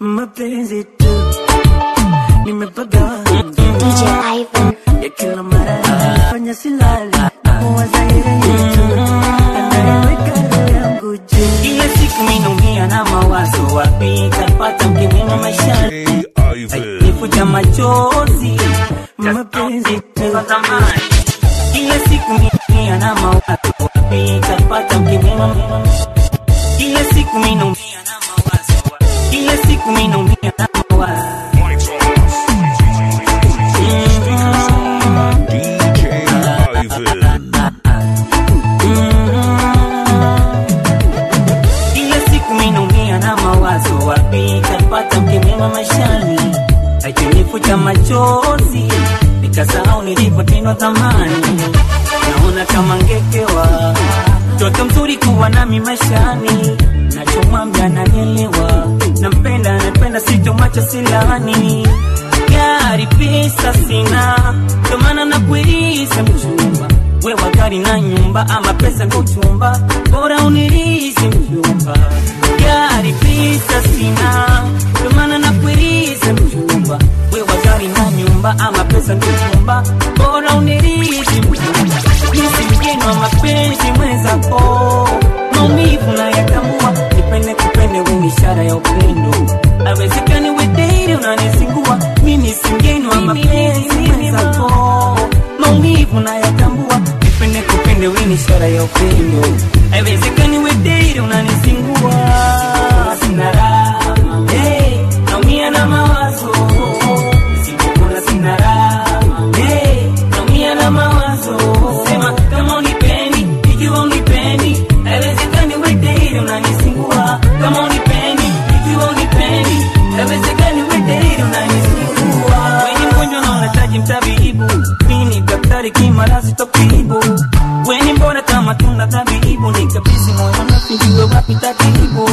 mapenzi tu nimepagawa DJ Ivan. ya kila mara fanya silali namuwaza yeye tu anayeweka roho yangu juu Kila siku minaumia na mawazo, wapi tapata mke mwema maishani, nifuta machozi mapenzi tu zamani. Kila siku minaumia na mawazo, wapi tapata mke mwema Kila siku minaumia na mawazo, kila siku minaumia na mawazo. Kila siku minaumia na mawazo, wapi tapata mke mwema maishani, akinifuta machozi nikasahau nilipotendwa zamani. Naona kama ngekewa mtoto mzuri kuwa nami maishani, nachomwambia nanielewa, nampenda napenda, sitomwacha silani. Gari pesa sina, ndo maana nakuiriza mchumba wewe gari na nyumba ama pesa ndo chumba, bora unirizi mchumba. Gari pesa sina, ndo maana nakuiriza mchumba wewe gari na nyumba ama pesa ndo chumba, bora unirizi mchumba. Mimi mgeni wa mapenzi mwenzako, maumivu na yakambua, nipende kupende wewe ishara ya upendo, awezekani wederi unanisingua, mimi si mgeni wa mapenzi mwenzako, maumivu na yakambua, nipende kupende wewe ni ishara ya upendo, awezekani wederi unanisingua, sina raha, hey, naumia na mawazo, nisipokula sina raha, hey, naumia na mawazo, sema kama unipendi, ikiwa unipendi, haiwezekani wederi unanisingua, kama unipendi, ikiwa unipendi, haiwezekani wederi unanisingua. Wenye mgonjwa na unahitaji mtabibu, mimi ni daktari kimarasi tokibu Weni mbona kama tunda tabibu, nikabisi moyo na sijue wapi tatibu,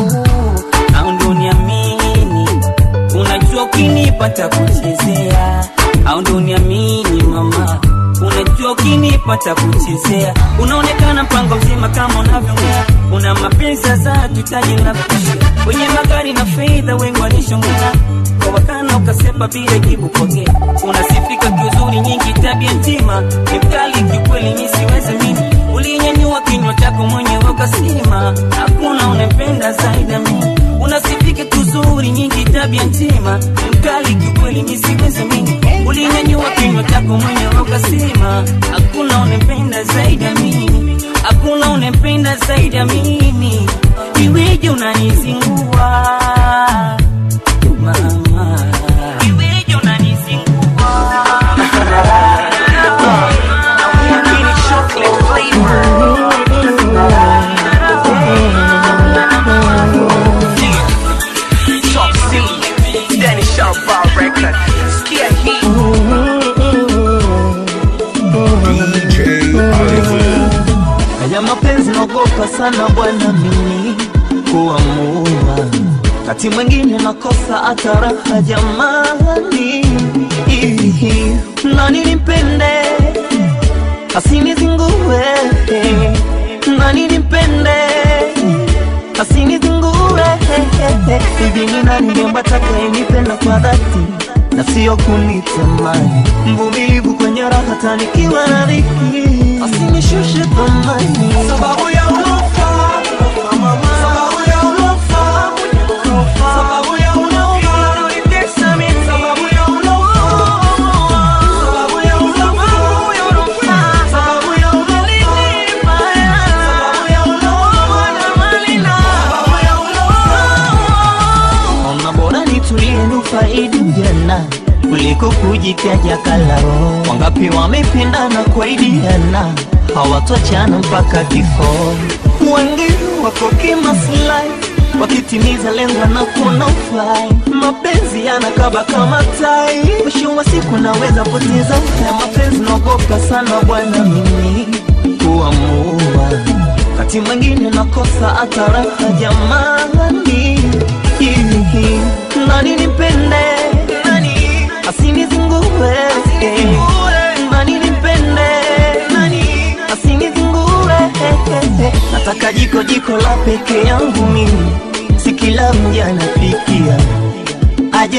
au ndio niamini Unajua ukinipata kuchezea au ndo niamini mama, unajua ukinipata kuchezea, unaonekana mpango mzima kama unavyoongea, una mapenzi za tutaji na kushia kwenye magari na fedha, wengi walishongea kwa wakana ukasepa bila jibu pokea, unasifika kiuzuri nyingi, tabia njema ni mkali kiukweli, mi siwezi mini ulinyanyua kinywa chako mwenyewe ukasema hakuna unempenda zaidi ya mimi unasifika tuzuri nyingi tabia njema ni mkali kiukweli mi siwezi mimi ulinyanyua kinywa chako mwenyewe ukasema hakuna unempenda zaidi ya mimi hakuna unempenda zaidi ya mimi iweje unanizingua mama iweje unanizingua Haya mapenzi naogopa sana bwana, mimi kuamua, kati mwingine nakosa hata raha jamani. Ihi, Nani nimpende asinizingue, nani nimpende asinizingue. Hivi ni nani niomba atakayenipenda kwa dhati na sio kunitamani, mvumilivu kwenye raha tanikiwa na dhiki, asinishushe thamani sababu ya ulofa sababu ya ulofa sababu ya ulofa unanitesa mimi sababu ya ulofa sababu ya ulofa sababu ya ulofa sababu ya ulofa na malina sababu ya ulofa Ona bora nitulie nufaidi ujana kuliko kujitaja kalao. Wangapi wamependana kuaidiana hawatoachana mpaka kifo. Wengine wako kimaslahi wakitimiza lengo na kuona ufai. Mapenzi yanakaba kama tai, mwisho wa siku naweza poteza uhai. Mapenzi naogopa sana bwana mimi kuamua wakati mwingine nakosa hata raha jamani. Hihi, Nani nipende nani asinizingue nani nipende nani asinizingue nataka jiko jiko la peke yangu mimi si kila mja anapikia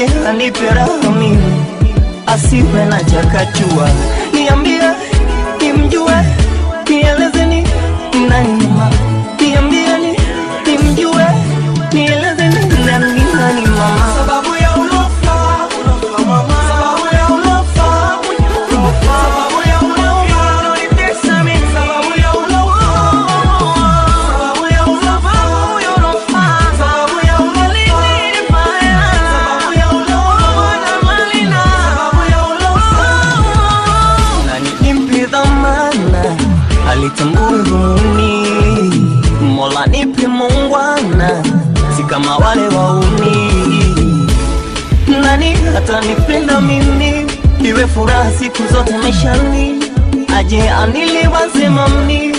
aje anipe raha mimi asiwe na chakachua niambie nimjue nieleze ni nani mama niambie ni nimjue nieleze ni nani nani mama sababu ya ulofa ulofa mama sababu ya ulofa ulofa sababu ya ulofa unanitesa mimi sababu ya ulofa sababu ya ulofa ulofa sababu ya ulofa ni mbaya sababu ya ulofa na malina sababu ya ulofa na nimpe dhamana alitambue dhumuni mola nipe muungwana si kama wale wauni nani atanipenda mimi iwe furaha siku zote maishani aje aniliwaze mami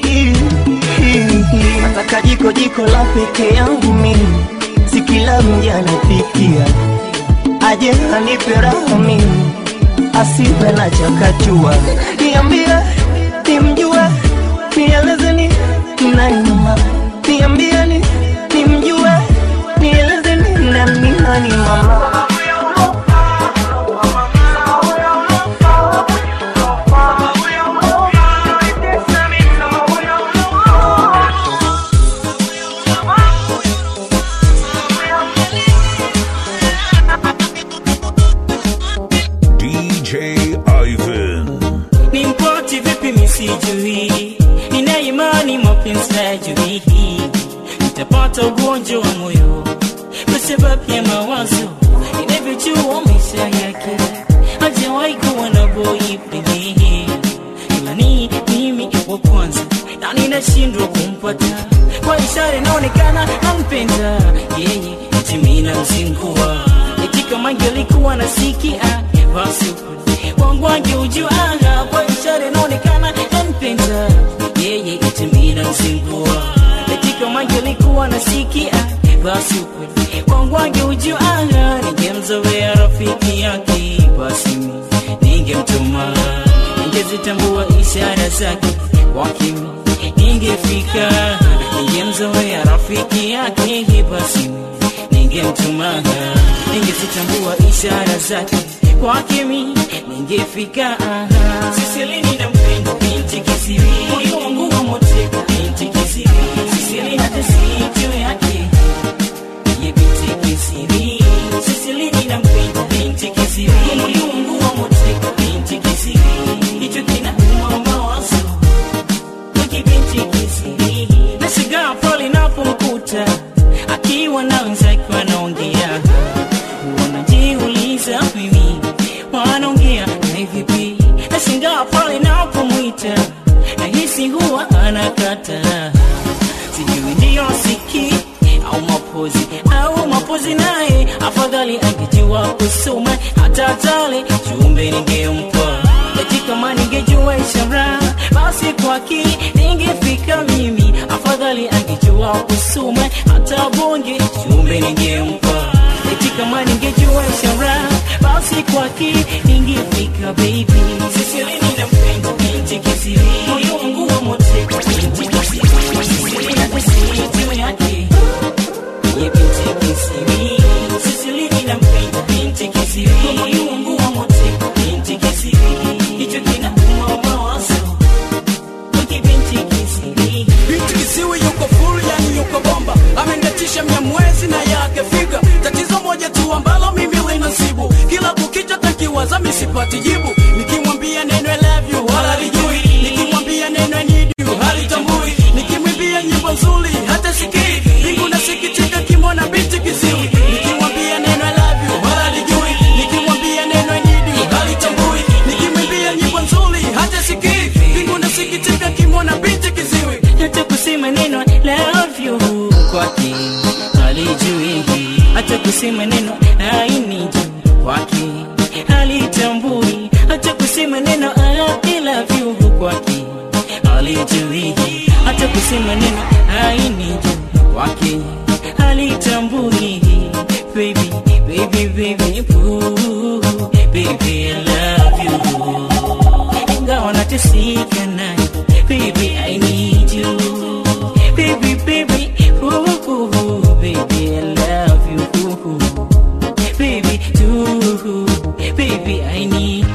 nataka jiko jiko la peke yangu mimi si kila mja anapikia aje anipe raha mimi asiwe na chakachua niambie nimjue nieleze ni nani mama niambie ni nimjue nieleze ni nani nani mama DJ Ivan. ni mpoti vipi misijui nina imani mapenzi hayajui nitapata ugonjwa wa moyo kwa sababu ya mawazo inavyojua maisha yake hajawahi kuwa na boyfriend ila ni mimi wa kwanza na ninashindwa kumpata kwa ishara inaonekana nampenda yeye eti mimi namzingua eti kama angelikuwa nasikia basi wangu angeujua kwa ishara inaonekana nampenda yeye eti mimi namzingua eti kama angelikuwa nasikia basi ukweli wangu angeujua ningemzoea rafiki yake basi mimi ningemtuma ningezitambua ishara zake kwa kimi ningefika ningemzoea rafiki yake basi mimi ningemtuma ningezitambua ishara zake kwa kimi ningefika siselini na mpendo binti kisiri moyo wangu wa moteka binti kisiri siselini na tesijo yake ye binti kisiri siselini na mpendo binti kisiri moyo wangu wa moteka binti kisiri hicho kinauma mawazo wiki binti kisiri nashigaa pale napomkuta akiwa na wenzake wanaongea wanajiuliza mimi wanaongea na vipi nashangaa pale napomwita nahisi huwa anakata sijui ndiyo siki au mapozi au mapozi naye afadhali angejua kusoma hata tale chumbe ningempa eti kama ningejua ishara basi kwaki ningefika mimi afadhali angejua kusoma hata bonge chumbe ningempa eti kama ningejua ishara basi kwaki ningefika baby sisilini na mpendo binti kisiri moyo wangu wa moteka binti kisiri sisilini na tesijo yake ye binti kisiri sisilini na mpendo binti kisiri moyo wangu wa moteka binti kisiri hicho kinauma mawazo wiki binti kisiri binti kisiwi yuko full yani yuko bomba amendatisha mia mwezi na yake figa tatizo moja tu ambalo mimi linasibu kila kukicha takiwaza misipati jibu nikimwambia neno I love you wala lijui nikimwambia neno I need you halitambui nikimwimbia nyimbo nzuri hata sikii mbingu nasikitika kimona binti kisiwi nikimwambia neno I love you wala lijui nikimwambia neno I need you halitambui nikimwimbia nyimbo nzuri hata sikii mbingu nasikitika kimona binti kisiwi hata kusema neno love you kwake halijui hata kusema neno I need you kwake halitambui hata kusema neno I love you kwake halijui hata kusema neno I need you kwake halitambui baby baby baby ooh, baby I love you ingawa nateseka naye baby I need you baby baby ooh, ooh, baby I love you ooh, baby baby I need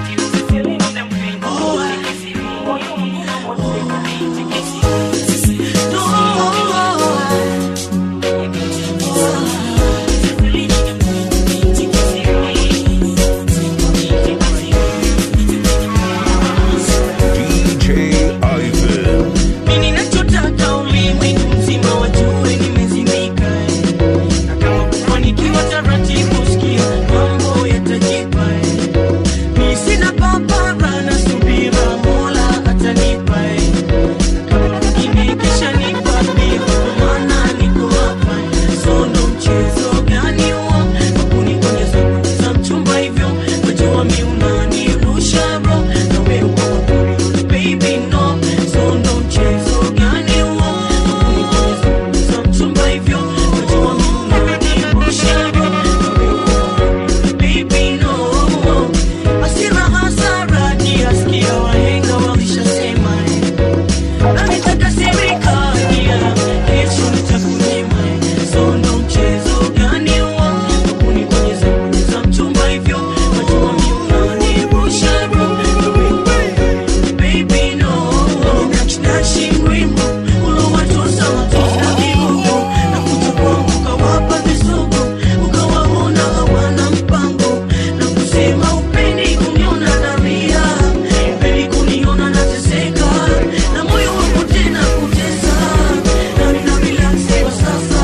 DJ Ivan. Mimi nachotaka ulimwengu mzima wajue nimezimika na kama kufanikiwa taratibu sikia mambo yatajipa mi sina papara na subira mola atanipa na kama mwingine kisha nipa pia kwa maana niko hapa so ndo mchezo gani huo wakunigonyeza za mchumba hivyo wajua mi unanirusha bro na wewe uko mapuri baby no so ndo mchezo gani huo wakunigonyeza za mchumba hivyo wajua mi unanirusha bro na wewe uko mapuri baby no hasira hasara kiasikia wahenga walishasema eh. na nitakasirika yeah, kesho nitakunyima eh. so ndo mchezo gani huo wakunigonyeza za mchumba hivyo wajua mi unanirusha bro na wewe Baby, no. Nakinashi mwimbo, ulowatosa watosa vigogo. Na kuja kwangu ukawapa visogo, ukawaona hawana mpango. Na kusema upendi kuniona nalia, upendi kuniona nateseka. Na moyo wangu tena kutesa, na nina relax kwa sasa.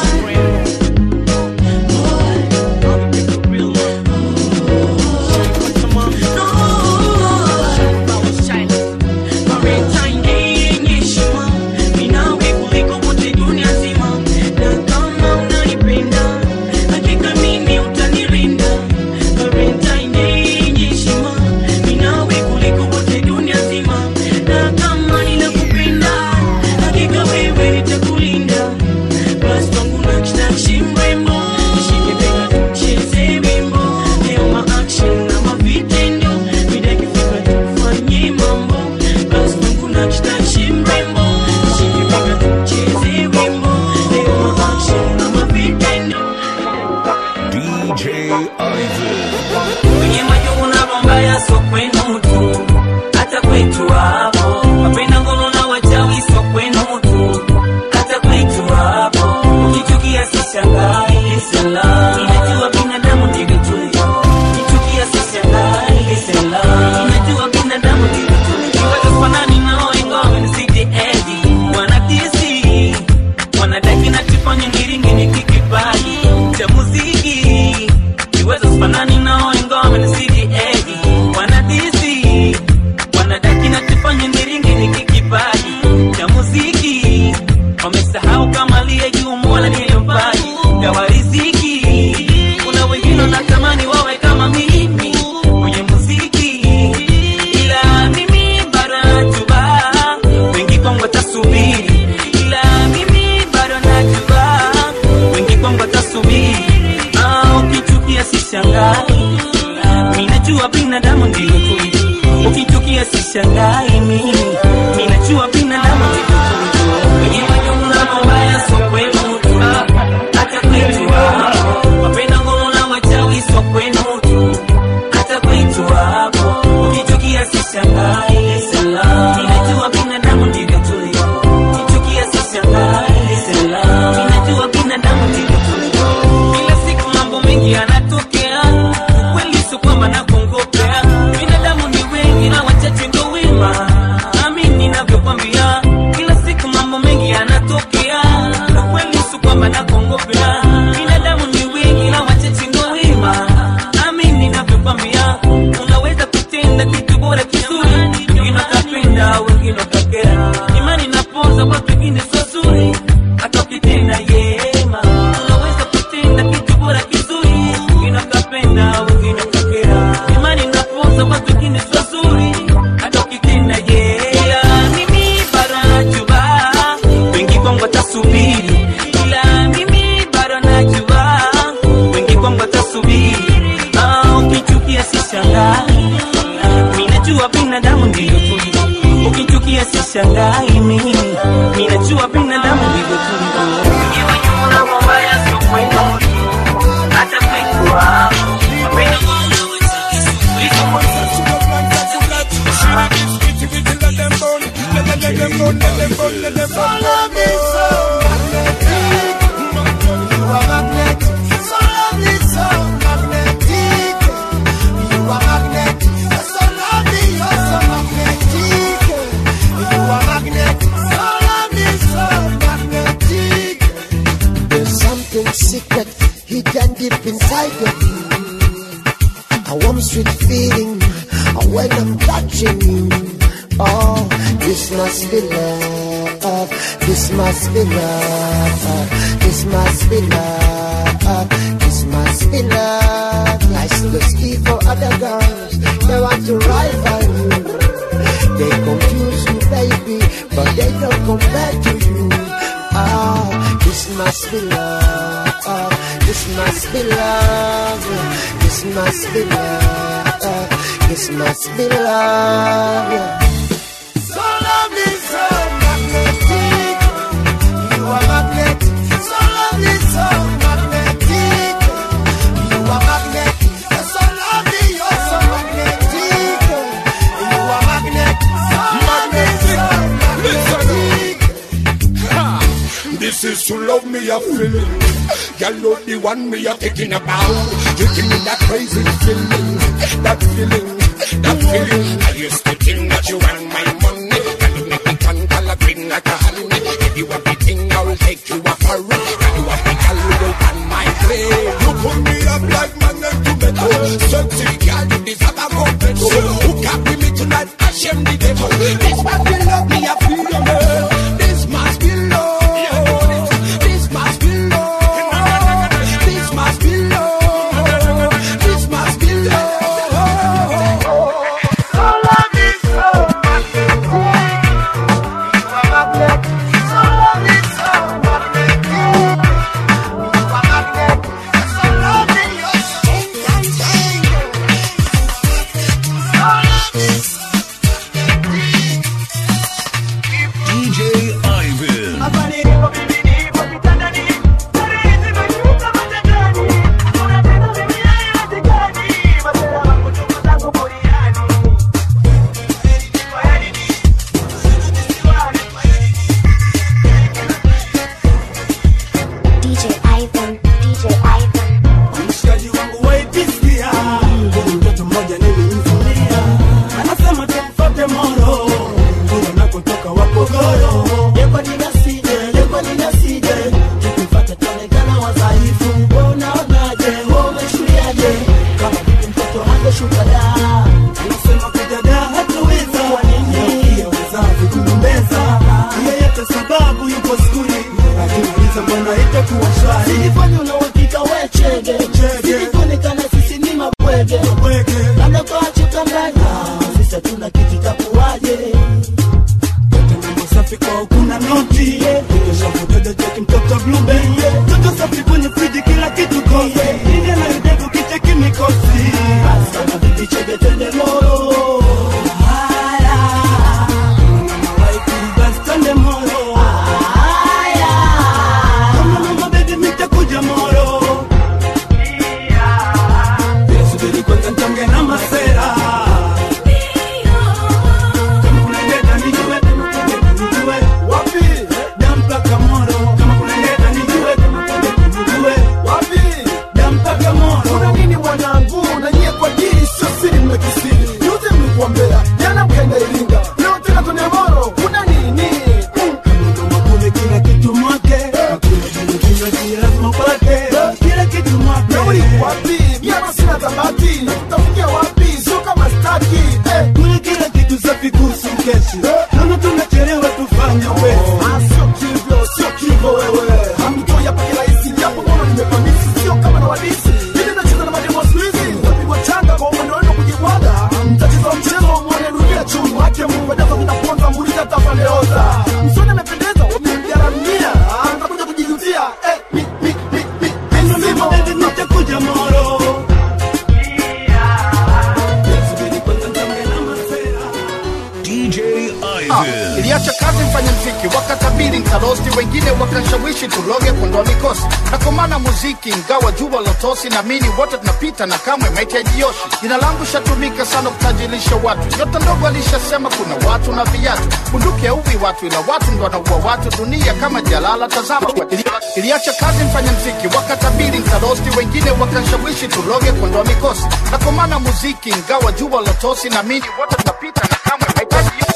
Valentine Day yenye heshima, mimi nawe kuliko wote dunia nzima. Na kama unanipenda, hakika mimi utanilinda. Valentine Day yenye heshima, mimi nawe kuliko wote dunia nzima. Na kama ninakupenda, hakika wewe nitakulinda. Basi kwangu nakshi mrembo, nishike bega tucheze wimbo. Leo ma-action na mavitendo, mida ikifika tufanye mambo. Basi kwangu nakshi mrembo, nishike bega tucheze wimbo. Leo ma-action na mavitendo. DJ Ivan. kwenye majungu na mambaya so kwenu tu hata kwetu hapo wapenda ngono na wachawi so kwenu tu hata kwetu hapo ukichukia sishangai sela inajua binadamu ndivyo tulivyo ukichukia sishangai sela inajua binadamu ndivyo tulivyo Kiweza kufanani nao ingawa nisije edi wanadisi wanadaki na tifanye ngiringi ni kikipaji cha muziki kiweza kufanani nao ingawa nisije edi wanadisi inside of you. A warm sweet feeling when I'm touching you. Oh, this must be love. This must be love. This must be love. This must be love. I still ski for other girls. They want to rival you. They confuse you, baby, but they don't compare to you. Ah, this must be love. This must be love. This must be love. This must be love. So love is so magnetic. You are magnetic. So love is so magnetic. You are magnetic. So love is you're so magnetic. You are magnetic. So love is so magnetic. This is to love me a feeling. Girl, love the one me a thinking about. You give me that crazy feeling, that feeling, that feeling. I used to think that you want my money. Girl, you make me turn color green like a honey. If you have the thing, I'll take you a parade. Girl, you have the girl who go on my plane. You put me up like magnet to metal. Sexy girl, you deserve a competition. Who can be me tonight? I shame the devil. This must be love me a feeling. This must be love. This must be love. This must be love. This must be love. So love is so magnetic. You are magnetic. So love is so magnetic. You are magnetic. So love is you're so magnetic. So love is DJ Ivan. Hapa nilipo mimi nipo kitandani, starehe zimeshuka matatani. Hakuna tena mimi haiwezekani, masela wangu tuko zangu buriani. Fanyeni nini? Nisiwani, fanyeni DJ Ivan, DJ Ivan. mshikaji wangu waipisikia Kuna mtoto mmoja nilimvulia anasema tumfate moro kule nakotoka wapogoro Yekwa ninasije, yekwa ninasije, tukifata tuonekana wadhaifu. Wewe unaonaje? Wewe umeshuliaje? Kama vipi mtoto hangeshuka da? anasema kudada hatuweza Kwa nini? wazazi kugombeza yeyote sababu yupo skuli akiuliza mbona itakuwa shwari Silifanya una uhakika we chege, Chege. silikuonekana sisi ni mabwege. weke labda kwa chukanganya sisi hatuna kitu takuwaje Yote mambo safi kwa kuna noti Kesha kudada cheki mtoto blube Toto safi kwenye friji kila kitu kosi Inde na idego kicheki mikosi basi kama vipi chege twende moro haya Mama waifu basi twende moro haya Kama mama baby mitakuja moro Subiri kwanza ntonge na masera Kama kuna ndeta nijue, kama kuna ndeta nijue Wapi? Dampaka moro Kama kuna ndeta nijue, kama kuna ndeta nijue Wapi? Dampaka moro kuna nini wanangu na nyie kwa dili sio siri mmekisiri yote mlikuambea jana mkaenda iringa leo tena tone moro kuna nini Mm. Kama kule kila kitu mwake Hakuna kile kinywaji lazima upate Kila kitu mwake nauli wapi miama sina tabati tutafikia wapi sio kama staki eh. Kule kila kitu safi kuhusu kesi Naona tunachelewa tufanye wezi Ah, sio kivyo sio kivyo wewe hamtoi hapa kirahisi japo kama nimepamisi sio kama na wadisi ili nacheza na mademo siku hizi napigwa changa kwa mwendo wenu kujibwaga mtacheza mchezo mwone dunia chungu wake mungu ajaza vinaponza mbuliza tapandeoza msoni amependeza wamemgaramia Ah, nitakuja kujijutia eh, mi, mi, mi, mi, mi, mzima. Baby nitakuja moro Subiri kwanza ntonge na masera DJ Ah, Ivan. iliacha kazi mfanya mziki wakatabiri nkarosti wengine wakanshawishi tuloge kuondoa mikosi nakomana muziki ingawa jua lotosi na mini wote tunapita na kamwe mahitaji yoshi jina langu shatumika sana kutajirisha watu nyota ndogo alishasema kuna watu na viatu bunduki auwi watu ila watu ndo wanaua watu dunia kama jalala tazama Ili- iliacha kazi mfanya mziki wakatabiri nkarosti wengine wakanshawishi tuloge kuondoa mikosi nakomana muziki ingawa jua lotosi na mini wote tunapita na kamwe mahitaji yoshi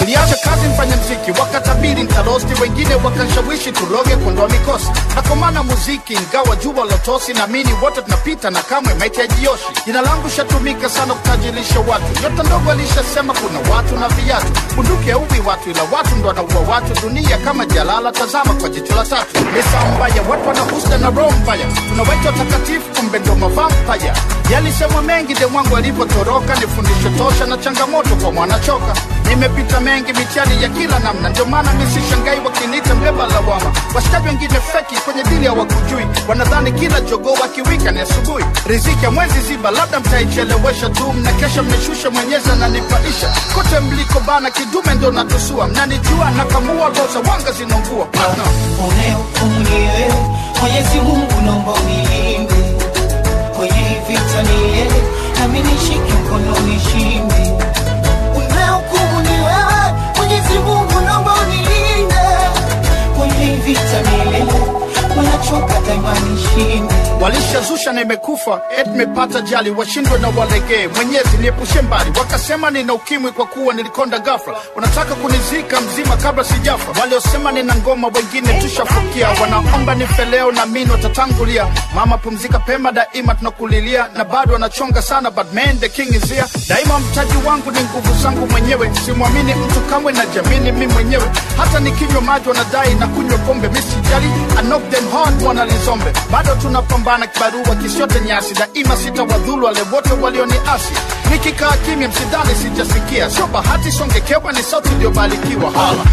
niliacha kazi mfanya mziki wakatabiri ntarosti wengine wakanshawishi tuloge kuondoa mikosi nakomana muziki ingawa jua lotosi naamini wote tunapita na kamwe maiti ya jioshi jina langu shatumika sana kutajirisha watu nyota ndogo alishasema kuna watu na viatu bunduki auwi watu ila watu ndo wanaua watu dunia kama jalala tazama kwa jicho la tatu mesa mbaya watu wanahusda na roho mbaya tunawaita watakatifu kumbe ndo mavampaya yalisemwa mengi de mwangu alipotoroka ni fundisho tosha na changamoto kwa mwanachoka nimepita mengi mitihani ya kila namna ndio maana misishangai wakiniita mbeba lawama washikaji wengine feki kwenye dili hawakujui wanadhani kila jogoo wakiwika ni asubuhi riziki ya mwezi ziba labda mtaichelewesha tu mnakesha mmeshusha mwenyezi ananipaisha kote mliko bana kidume ndo natusua mnanijua nakamua roza wanga zinaungua Partner. unehukumiwe mwenyezi mungu naomba unilinde kwenye hii vita niye nami nishike mkono nishinde unehukumu ni wewe mwenyezi mungu naomba unilinde kwenye hii vita niye wanachoka daima nishinde walishazusha na imekufa et mepata jali washindwe na walegee mwenyezi niepushe mbali wakasema nina ukimwi kwa kuwa nilikonda gafra wanataka kunizika mzima kabla sijafa waliosema nina ngoma wengine tushafukia wanaomba nife leo na mini watatangulia mama pumzika pema daima tunakulilia na bado wanachonga sana but man the king is here daima mtaji wangu ni nguvu zangu mwenyewe simwamini mtu kamwe na jamini mi mwenyewe hata nikinywa maji wanadai na kunywa pombe misijali I knock them hard wanalizombe bado tunapambana kibarua kisiote nyasi daima sitawadhulu wale wote walioniasi nikikaa kimya msidhani sijasikia sio bahati songekewa ni sauti iliyobarikiwa hala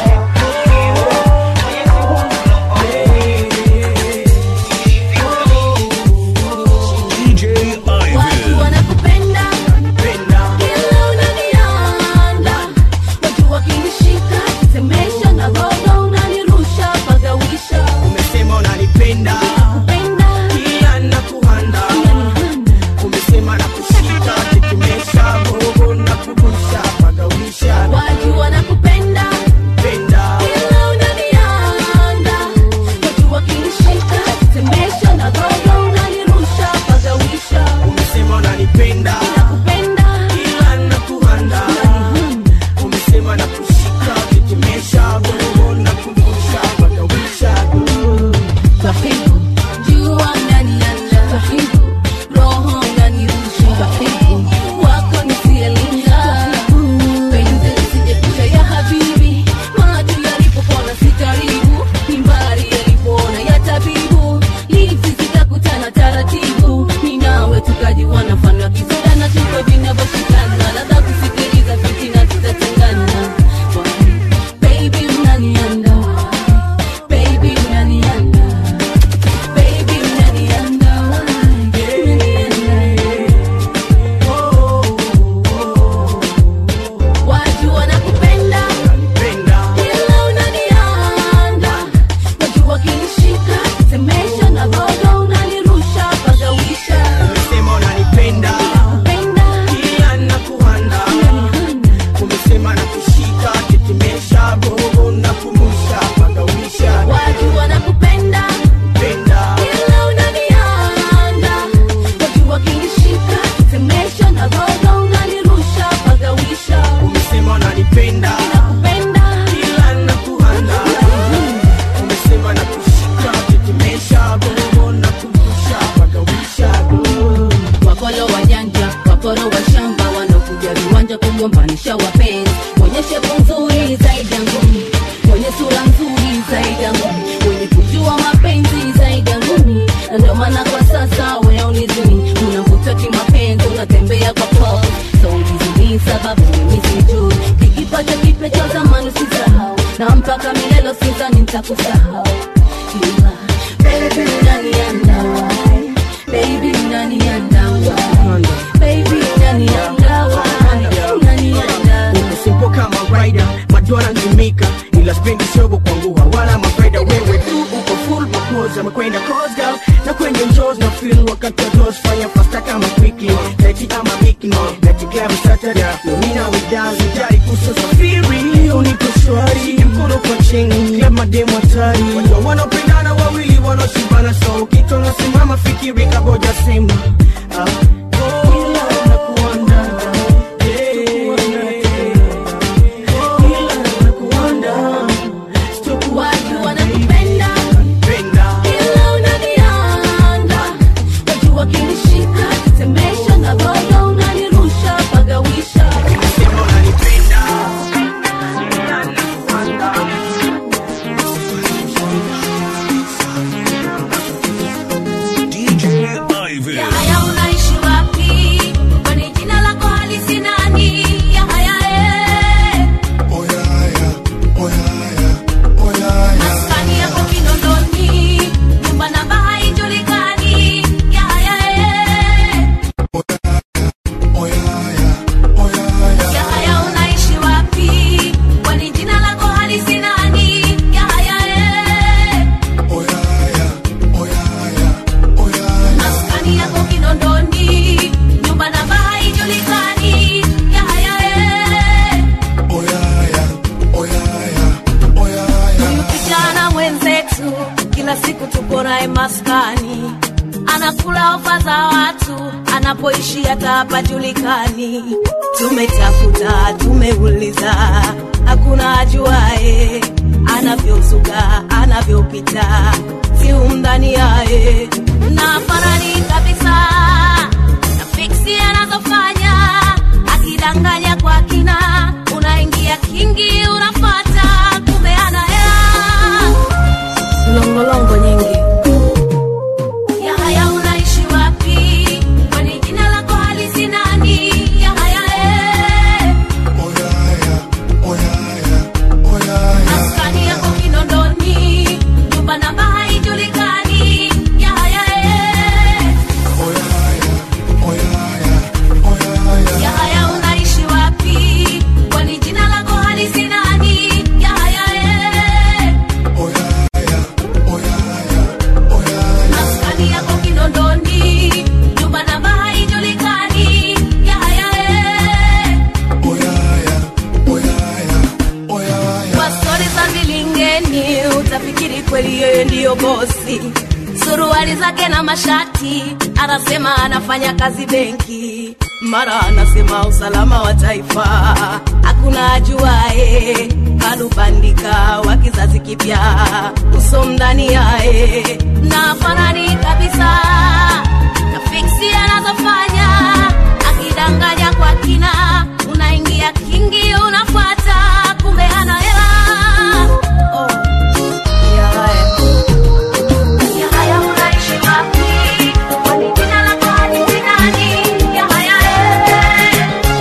DJ Watu Ivan. wanakupenda kila unanianda, watu wakinishika semesha na gogo unanirusha pagawisha umesema unanipenda kupenda kila nakuhanda umesema na kushika tetemesha gogo na kurusha pagawisha watu wanakupenda penda kila unanianda, watu wakinishika semesha na gogo unanirusha pagawisha umesema unanipenda kupenda kila nakuhanda umesema na kushika tetemesha gogo na kurusha pagawisha Tafibu, jua ndani ya nda. Tafibu, roho inanirusha. Tafibu, wako nisielinga. Penzi lisijepusha ya habibi. Macho yalipopona si karibu. Ni mbali yalipoona ya tabibu. Lips zitakutana taratibu. Ni nawe tukajiwana mfano wa kisoda na tuko vinavyoshikana. Ladha kusikiliza fitina zitatengana. Baby unanianda. Baby unanianda. Baby, unanianda, unanianda. Watu wanakupenda kila unanianda, watu wakinishika semesha na gogo unanirusha pagawisha umesema unanipenda penda kila nakuhanda umesema na kushika tetemesha gogo na kurusha pagawisha watu wanakupenda penda kila unanianda, watu wakinishika semesha na gogo unanirusha pagawisha umesema unanipenda penda kila nakuhanda umesema na kushika tetemesha gogo na kurusha pagawisha wakolo wajanja wakoro wa shamba wanaokuja viwanja kugombanisha wapenzi wenye shepu nzuri zaidi ya ngumi wenye sura nzuri zaidi ya ngumi wenye kujua mapenzi zaidi ya ngumi na ndio maana kwa sasa weaunizini unavuta kimapenzi unatembea kwa po so ulizini sababu mimi sijui kikipata kipya cha zamani usisahau na mpaka milelo sizani nitakusahau ila baby unanianda baby unanianda baby unanianda unanianda uko kama rider madona nzimika ila spendi shogo kwangu wala mafaida wewe tu uko full propose amekwenda cause girl na kwenye njos na feel wakati wa dos fanya fasta kama quickly leti ama bikini leti club saturday nomina we dance jari kuso safiri uniko shwari mkono kwa chini club mademo hatari watu wanaopendana wawili wanaoshibana so kitu nasimama fikiri kaboja sema ah, oh, nakuandana unanishika tetemesha na bado unanirusha pagawisha DJ Ivan. Yahaya unaishi wapi? Kwani jina lako halisi nani? Yahaya eh. Maskani yako Kinondoni, nyumba namba haijulikani. Yahaya eh. Yahaya unaishi wapi? Kwani jina lako halisi nani? Yahaya eh. Maskani yako Kinondoni, nyumba namba haijulikani. Yahaya eh. Huyu kijana mwenzetu kila siku tuko naye maskani, anakula ofa za watu, anapoishi hata hapajulikani. Tumetafuta, tumeuliza, hakuna ajuae anavyozuga, anavyopita, si umdhani yaye na farani kabisa na fiksi anazofanya akidanganya kwa kina, unaingia kingi, unafata kumbe ana hela longolongo nyingi. Yahaya, unaishi wapi? Kwani jina lako halisi nani? Yahaya eh. Maskani yako Kinondoni, nyumba namba haijulikani. Yahaya eh. Yahaya unaishi wapi? Kwani jina lako halisi nani? Yahaya eh. Maskani yako Kinondoni, nyumba namba haijulikani. Yahaya eh. Kwa stori za vilingeni utafikiri kweli yeye ndiyo bosi. Suruali zake na mashati, anasema anafanya kazi benki, mara anasema usalama wa taifa, hakuna ajuae. Kalubandika wa kizazi kipya, uso mndani yae na fanani kabisa na fiksi anazofanya, akidanganya kwa kina, unaingia kingi, unafuata kumbe ana hela oh. Yahaya. Yahaya unaishi wapi? Kwani jina lako halisi nani? Yahaya eh.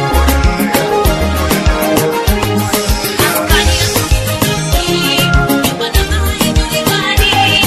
Maskani yako Kinondoni, nyumba namba haijulikani.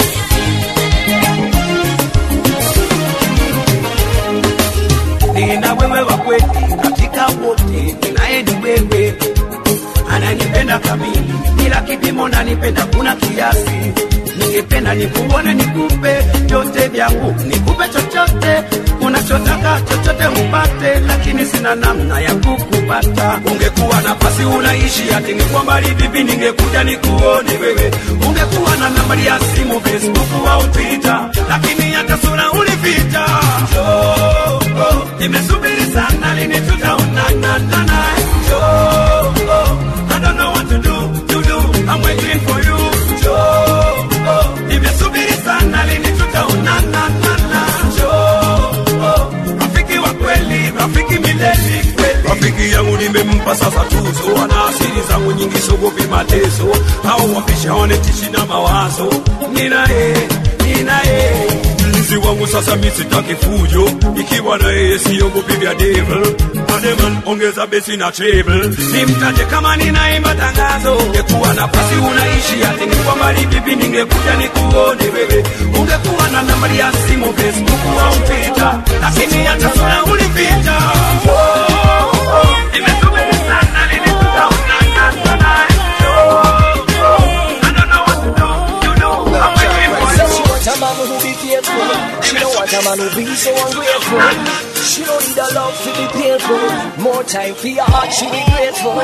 nina wewe wa kweli katika wote, ninaye ni wewe, ananipenda kamili bila kipimo, nanipenda kuna kiasi. Ningependa nikuone, nikupe vyote vyangu, nikupe chochote unachotaka, chochote upate, lakini sina namna ya kukupata. Ungekuwa nafasi unaishi ati ningekuwa mbali vipi, ningekuja nikuone wewe. Ungekuwa na nambari ya simu, Facebook au Twitter, lakini hata sura ulificha. Oh, oh, nimesubiri sana, lini tutaonana nana? Oh, oh, I don't know what to do, to do. I'm waiting for you. Oh, oh, nimesubiri sana, lini tutaonana nana? Oh, oh, rafiki wa kweli, rafiki milele kweli. Rafiki yangu nimempa sasa tuzo, ana asili zangu nyingi, sogopi mateso au wapisha wanetishi na mawazo. Ninaye, ninaye mlinzi wangu sasa, mi sitaki fujo, ikiwa na yeye siogopi vya devil. Ademan, ongeza besi na treble, nimtaje kama ninaimba tangazo. Ungekuwa nafasi unaishi ati ningekuwa mbali vipi, ningekuja nikuone wewe. Ungekuwa na nambari ya simu Facebook au Twitter, lakini hata sura ulificha. Oh, oh, nimesubiri sana, lini tutaonana tonight? Oh, oh, I don't know what to do, you know, I'm waiting for you. She want a man who be faithful. She don't want a man who be so ungrateful. She don't need a love to be painful. More time for your heart, she be grateful.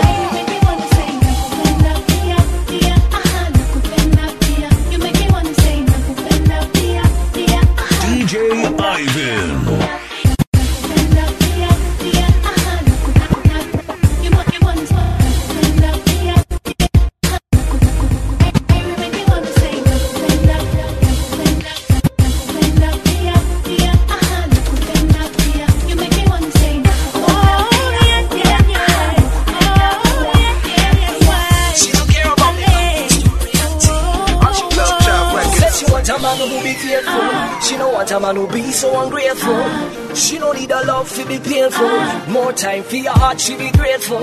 DJ Ivan. a man who be so ungrateful. She don't need a love to be painful. More time for your heart, she be grateful.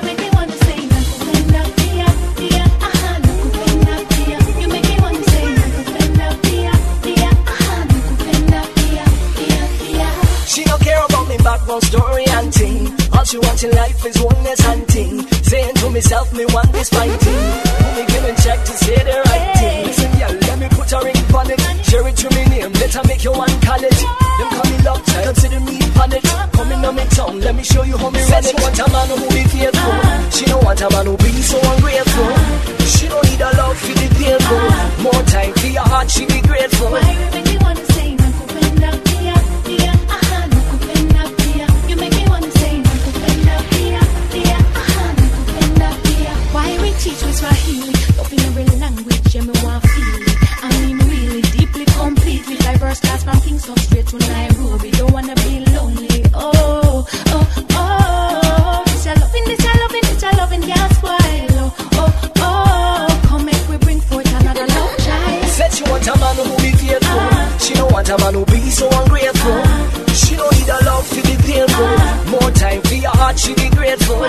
She don't care about me background story and thing. All she wants in life is oneness and thing. Saying to myself, me want this fighting. Who me giving check to say the right thing. Listen, yeah, let me put a ring on it. Share it to me name, let her make you one college. Them call me love child, consider me on it. Coming on me tongue, let me show you how me run it. She want a man who be faithful. She don't want a man who be so ungrateful. She don't need a love for the painful. More time for your heart, she be grateful. Why we teach we Swahili? Love in every language, yeah, me want feel it. I mean, really, deeply, completely diverse class from Kingston straight to Nairobi. Don't wanna be lonely. Oh, oh, oh. This a loving, this a loving, this a loving, yeah, spoil. Oh, oh, oh. Come make we bring forth another love child. Said she want a man who be faithful. She don't want a man who be so ungrateful. She don't need a love to be painful. More time for your heart, she be grateful.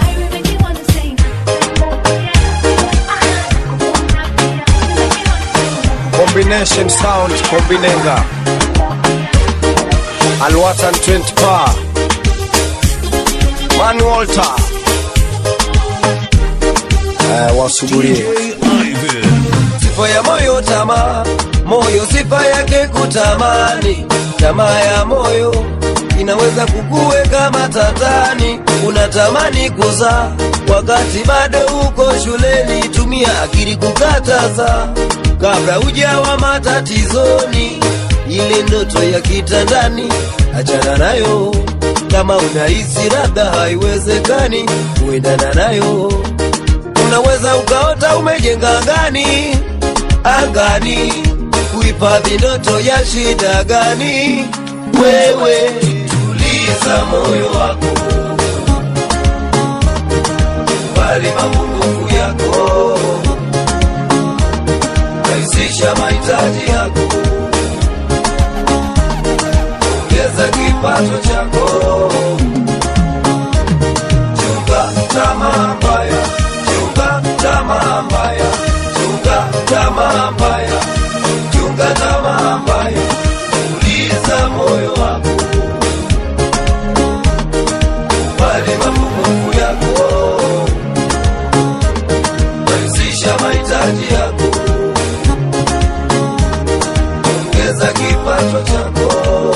Combination sound combinenga Alwatan 20 bar Man Walter eh, wasugulie sifa ya moyo tamaa moyo sifa yake kutamani tamaa ya moyo inaweza kukuweka matatani unatamani kuzaa wakati bado uko shuleni tumia akili kukataza kabla ujawa matatizoni ile ndoto ya kitandani achana nayo kama unahisi labda haiwezekani kuendana nayo unaweza ukaota umejenga angani angani kuhifadhi ndoto ya shida gani wewe tuliza moyo wako bali mapungufu yako rahisisha mahitaji yako ongeza kipato chako chunga tamaa mbaya chunga tamaa mbaya chunga tamaa mbaya chunga tamaa mbaya uliza moyo wako kubali mapungufu yako rahisisha mahitaji yako ongeza kipato chako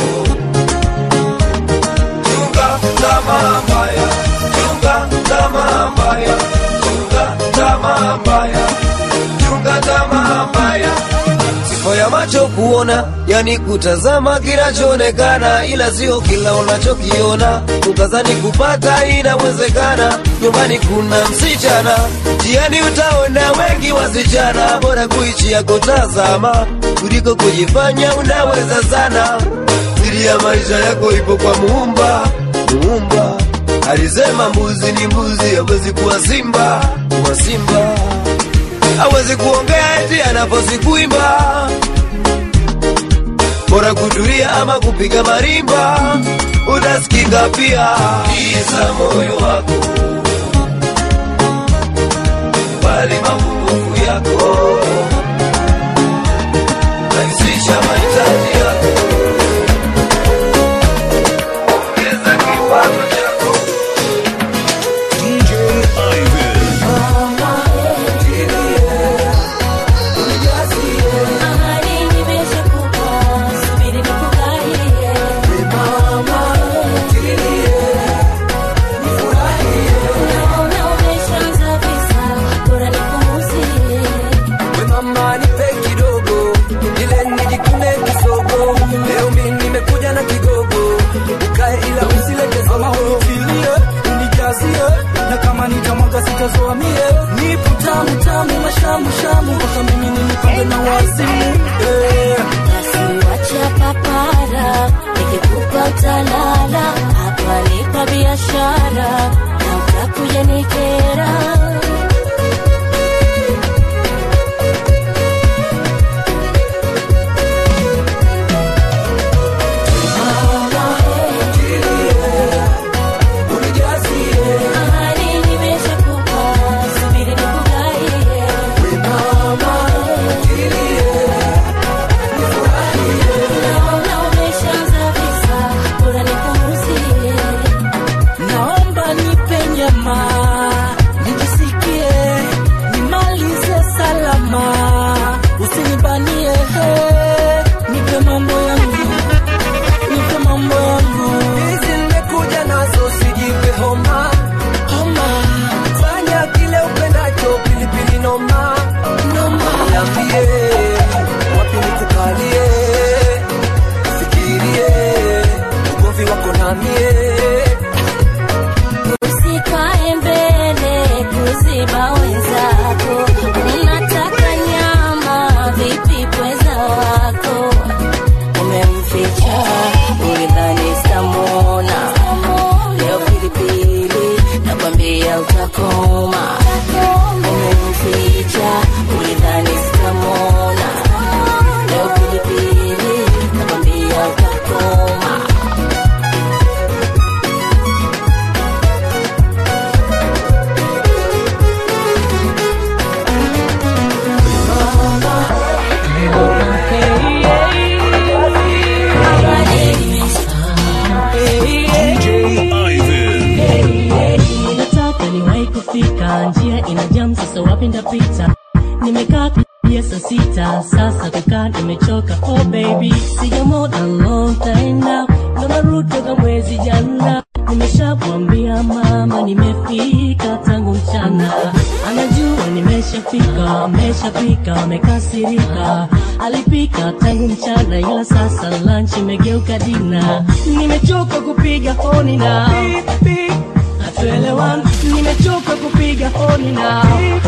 chunga tamaa mbaya chunga tamaa mbaya chunga tamaa mbaya chunga tamaa mbaya sifa ya macho kuona yani kutazama kinachoonekana ila sio kila unachokiona ukazani kupata inawezekana nyumbani kuna msichana jiani utaona wengi wasichana bora kuichi ya kutazama kuliko kujifanya unaweza sana siri ya maisha yako ipo kwa muumba muumba alisema mbuzi ni mbuzi hawezi kuwa simba kuwa simba hawezi kuongea eti anaposi kuimba bora kutulia ama kupiga marimba utasikika pia iza moyo wako bali mapungufu yako rahisisha mahitaji yako ongeza kipato chako DJ Ivan. We mama nipe kidogo ile nijikune kisogo leo mimi nimekuja na kigogo ukae ila usilete zogo Utilie, unijazie na kama nitamwaga sitazoa mie nipo tamu tamu mashamu shamu mpaka mimi ninipange na wazimu eh. Wacha papara, nikikupa utalala, hapa nipa biashara na utakuja nikera. wako na mie Usikae mbele kuziba wenzako, unataka nyama vipi pweza wako? Umemficha ulidhani sitamwona, leo pilipili nakwambia utakoma. Umemficha ulidhani sitamwona, leo pilipili nakwambia utakoma. nataka niwahi kufika njia ina jam sasa wapi ndapita nimekaa kuja saa sita sasa kukaa nimechoka oh baby sijamona long time now ndo narudi toka mwezi jana nimeshamwambia mama nimefika tangu mchana anajua nimeshafika ameshapika amekasirika alipika tangu mchana ila sasa lunch imegeuka dina nimechoka kupiga honi na hatuelewani nimechoka kupiga honi na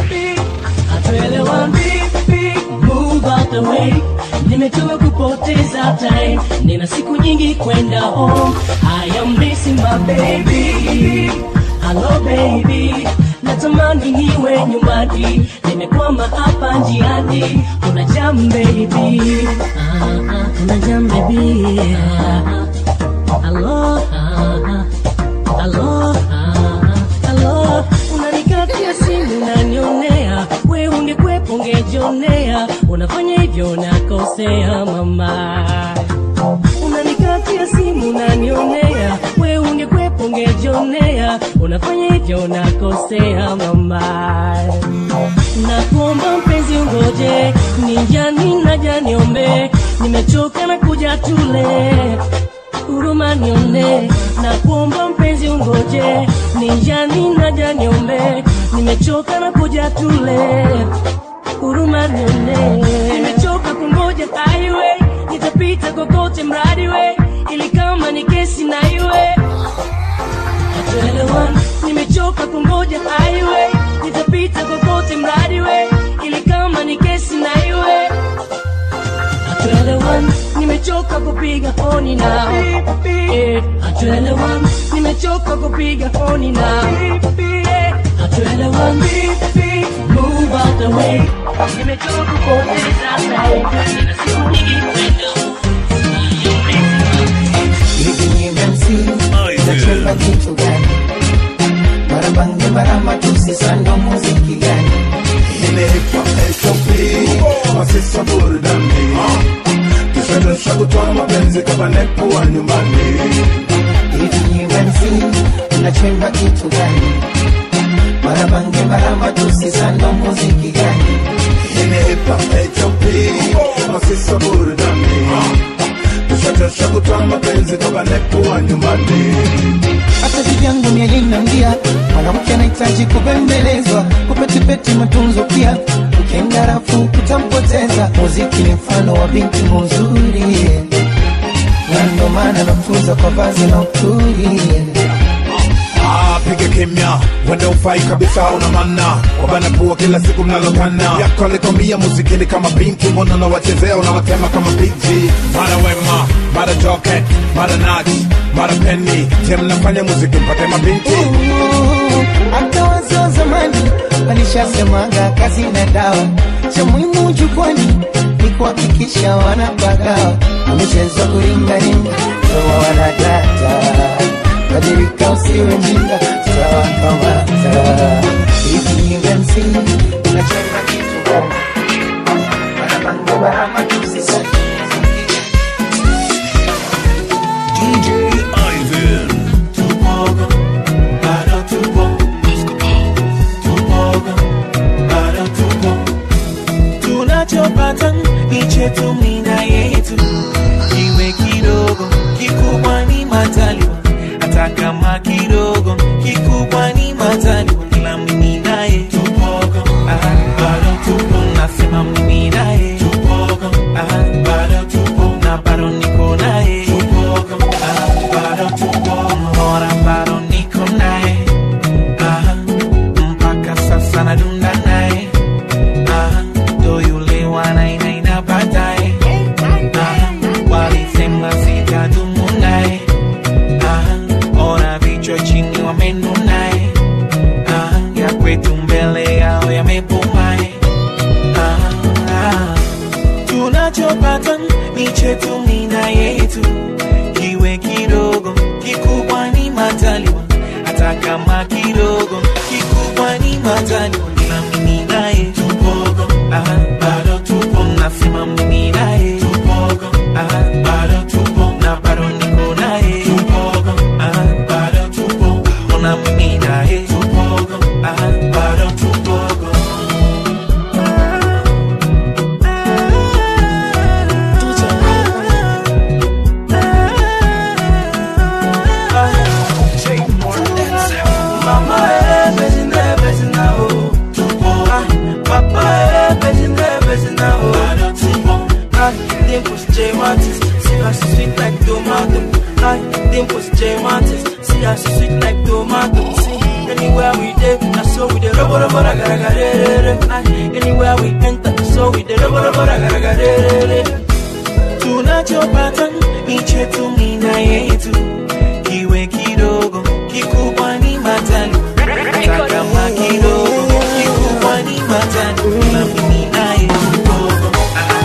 hatuelewani move out the way nimechoka kupoteza time nina siku nyingi kwenda home I am missing my baby hello baby natamani niwe nyumbani nimekwama hapa njiani kuna jam baby ah, ah, kuna jam baby ah, ah. hello ah, ah. Hello, ah, hello, unanikatia simu unanionea, we ungekwepo ungejionea, unafanya hivyo unakosea mama. Unanikatia simu unanionea, we ungekwepo ungejionea, unafanya hivyo unakosea mama. Nakuomba mpenzi ungoje, ni njani naja niombe, nimechoka na kuja tule huruma nione na kuomba mpenzi ungoje ninjani naja niombe nimechoka na kuja tule huruma nione nimechoka kungoja highway nitapita kokote mradi we ili kama ni kesi na iwe hatuelewani nimechoka kungoja highway nitapita kokote mradi we ili kama ni kesi na iwe hatuelewani nimechoka kupiga honi na Eh, hatuelewani nimechoka kupiga honi na Eh, hatuelewani move out the way nimechoka kupoteza time nina siku nyingi kwenda Nachemba kitu gani? Marabange marama tusisando muziki gani? Inaitwa SOP, masisa burudani Tushadosha kutoa mapenzi kama nepo wa nyumbani Hivi ni MC, unachemba kitu gani? Marabange marama tusisando muziki gani? Inaitwa SOP, masisa burudani Tushadosha kutoa mapenzi kama nepo wa nyumbani hata vivyangu mielinangia mwanamke anahitaji kubembelezwa kupetipeti matunzo pia ukienda rafu kutampoteza muziki ni mfano wa binti muzuri na ndo maana nafunza kwa vazi na uturi Ah, piga kimya wende ufai kabisa una manna wabana pua kila siku mnalokana yako alikwambia muziki ni kama binti mbona unawachezea unawatema kama binti mara wema mara joket mara nach mara peni je mnafanya muziki mpate mabinti hata wazee wa zamani walishasemaga kazi na dawa cha muhimu jukwani ni kuhakikisha wanapagawa amechezwa kuringaringa toa wanadata badilika usiwe mjinga tawakamata hivi MC unacheza kitu gani Barabango barama tusisa DJ Ivan. Tupogo, bado tupo. Tupogo, bado tupo. Tunachopata ni chetu mina yetu, kiwe kidogo kikubwa ni mataliwa, hata kama kidogo kikubwa ni mataliwa, kila mimi naye tupogo, ah, bado tupo, nasema mimi naye tupogo, ah, bado tupo, na bado niko naye tupogo, ah, bado tupo. artist. See us sweet like tomato. See, anywhere we dey, na so we dey rubber rubber ragaragarere. Anywhere we enter, na so we dey rubber rubber ragaragarere. tunachopata ni chetu mina yetu kiwe kidogo kikubwa ni matali takama kidogo kikubwa ni matali na mimi naye kidogo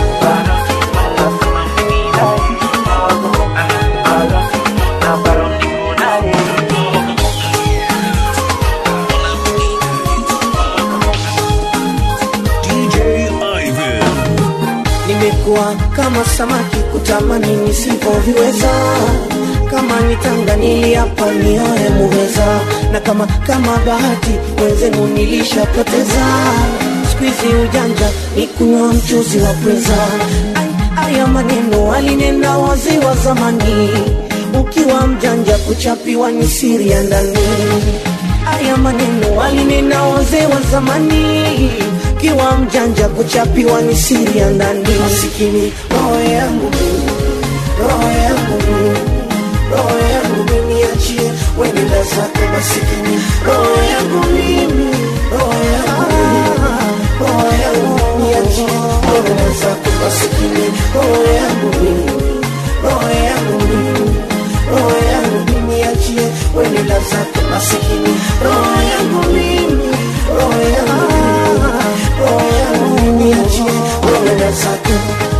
DJ Ivan. nimekuwa kama samaki kutamani nisivyoviweza kama nitanga niliapa nioe muweza na kama kama bahati wenzenu nilishapoteza skuizi ujanja ni kunywa mchuzi wa pweza Ai, haya maneno alinena wazee wa zamani ukiwa mjanja kuchapiwa ni siri ya ndani haya maneno alinena wazee wa zamani kiwa mjanja kuchapiwa ni siri ya ndani masikini roho yangu mimi, roho yangu mimi, roho yangu mimi achie wenenda zako masikini roho yangu mimi roho yangu mimi, roho yangu mimi achie wenenda zako masikini roho yangu mimi roho yangu mimi roho yangu mimi achie wenenda zako masikini roho yangu mimi roho yangu mimi roho yangu mimi achie wenenda zako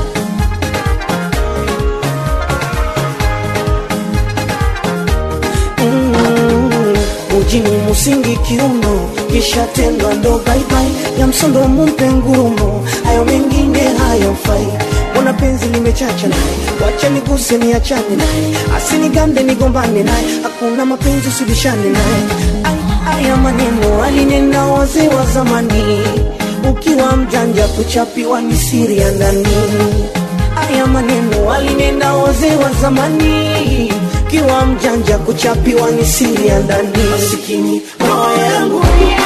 Mm, ujini musingi kiuno kisha tendwa ndo baibai ya msondo mumpe ngurumo hayo mengine hayamfai mbona penzi limechacha naye wacha niguse niachane naye asinigande nigombane naye hakuna mapenzi usibishane naye Ai, haya maneno alinena wazee wa zamani ukiwa mjanja kuchapiwa ni siri ya ndani haya maneno alinena wazee wa zamani kiwa mjanja kuchapiwa ni siri ya ndani masikini roho yangu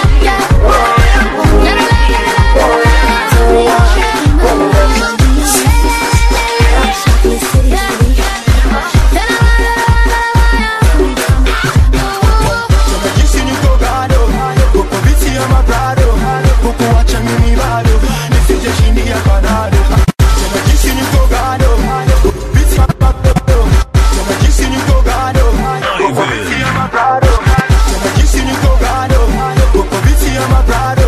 jinsi niko gado huko viti ya mabrado huku wacha mimi bado nisije chini ya panado tena jinsi niko gado viti ya mabrado tena jinsi niko gado huko viti ya mabrado tena jinsi niko gado huko viti ya mabrado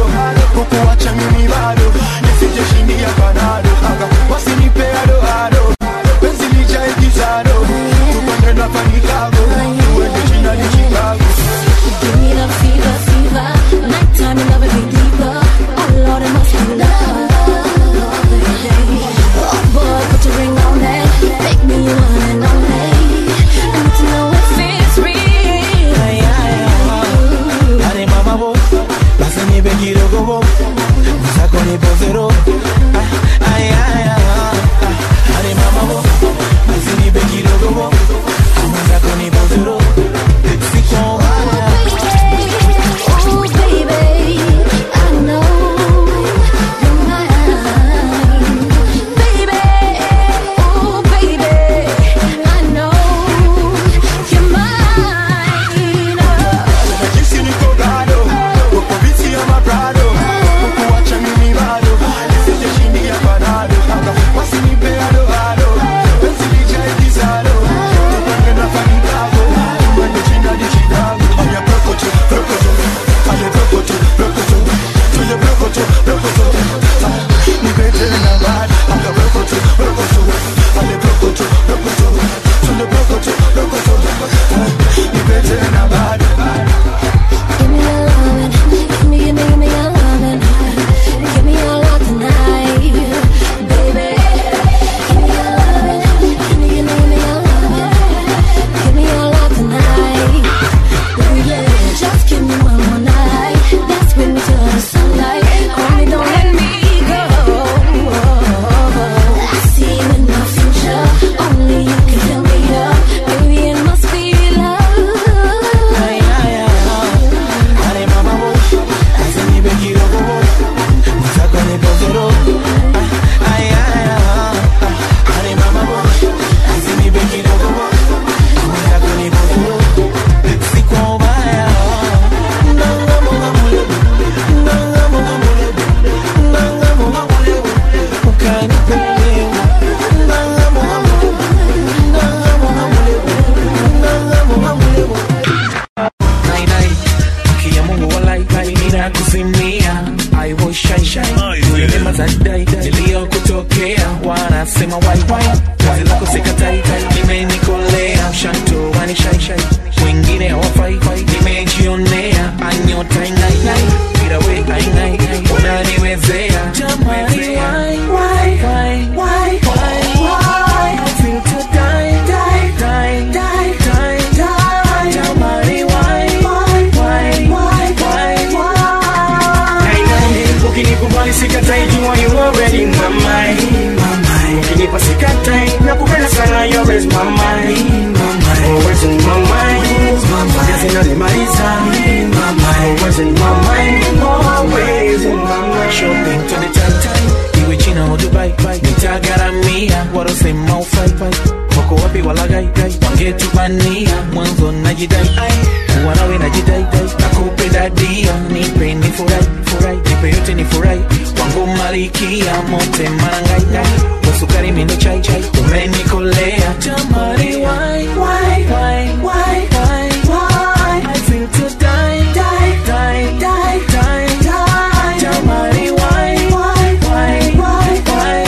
zinanimaliza always in my mind always in my mind shopping to the time iwe china au dubai nitagaramia warosema ufaifai wako wapi walagai wangetubania mwanzo najidai wanawe najidaidai nakupenda dia nipe ni furai furai nipe yote ni furai wangu malikia mote marangai wasukari mindo chai chai umenikolea jamari why why why why why why I feel to die die die die die die jamari why why why why why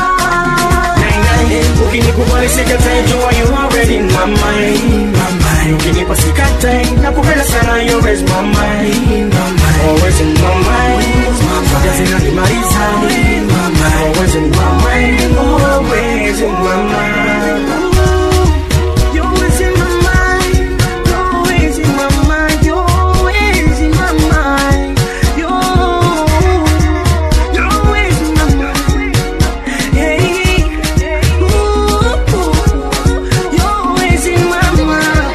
why ukinikubali sikatai jua you already in my mind my mind ukinipa sikatai nakupenda sana you always my mind my mind always in my mind zote zinanimaliza always in my mind always in my mind You're always in my mind. You're always in my mind. You're always in my mind. You're- you're always in my mind. Hey. Ooh, you're always in my mind.